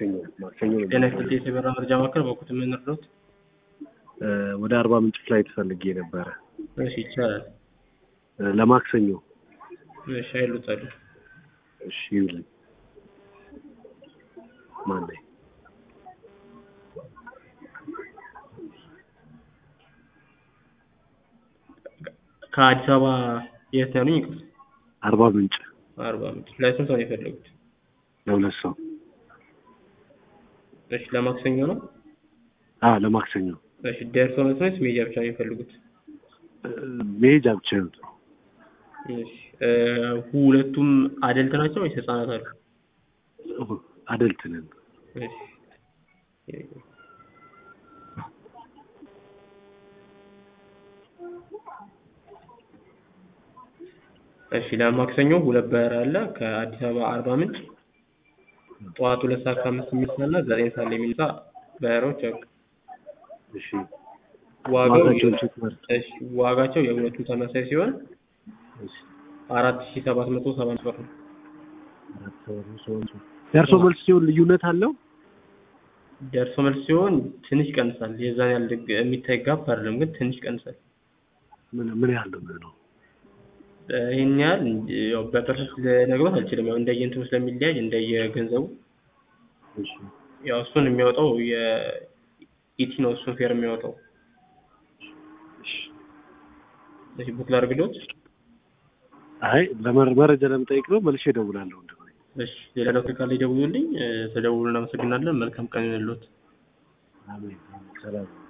ማክሰኞ ማክሰኞ ነው ጤና ይስጥልኝ የሰበራ መረጃ ማዕከል በኩት የምንረዱት እ ወደ አርባ ምንጭ ፍላይት ፈልጌ ነበረ እሺ ይቻላል እ ለማክሰኞ እሺ አይሉታል እሺ ይውልኝ ማን ላይ ከአዲስ አበባ የት ነው ያሉኝ ይቅርታ አርባ ምንጭ አርባ ምንጭ ለስንት ሰው ነው የፈለጉት ለሁለት ሰው እሺ ለማክሰኞ ነው አ ለማክሰኞ እሺ ደርሶ መልስ ነው ወይስ ሜጃ ብቻ ነው የፈለጉት እ መሄጃ ብቻ ይሁን እሺ እ ሁለቱም አደልት ናቸው ወይስ ህጻናት አሉ አደልት ነን እሺ እሺ ለማክሰኞ ሁለት በረራ አለ ከአዲስ አበባ አርባ ምንጭ ጠዋት ሁለት ሰዓት ከአምስት የሚነሳ እና ዘጠኝ ሰዓት ላይ የሚነሳ በረራዎች አሉ እሺ ዋጋው ዋጋቸውን ቼክ ማድረግ እሺ ዋጋቸው የሁለቱም ተመሳሳይ ሲሆን እሺ አራት ሺ ሰባት መቶ ሰባ አምስት ብር ነው አራት ሰው ነው ሰው ነው ደርሶ መልስ ሲሆን ልዩነት አለው ደርሶ መልስ ሲሆን ትንሽ ይቀንሳል የዛን ያህል ድግ- የሚታይ ጋፕ አይደለም ግን ትንሽ ይቀንሳል ምን ምን ያህል ነው የሚሆነው እ ይህን ያህል ያው በፐርሰንት ልነግሮት አልችልም ያው እንደየእንትኑ ስለሚለያይ እንደየገንዘቡ እሺ ያው እሱን የሚያወጣው የኢቲ ነው እሱን ፌር የሚያወጣው እሺ እሺ ቡክ ላድርግልዎት አይ ለመረ- መረጃ ለመጠየቅ ነው መልሼ እደውላለሁ እንደሆነ እሺ ሌላ ዶክተር ካለ ይደውሉልኝ እ ተደውሉ እናመሰግናለን መልካም ቀን ይሁንልዎት አሜን ሰላም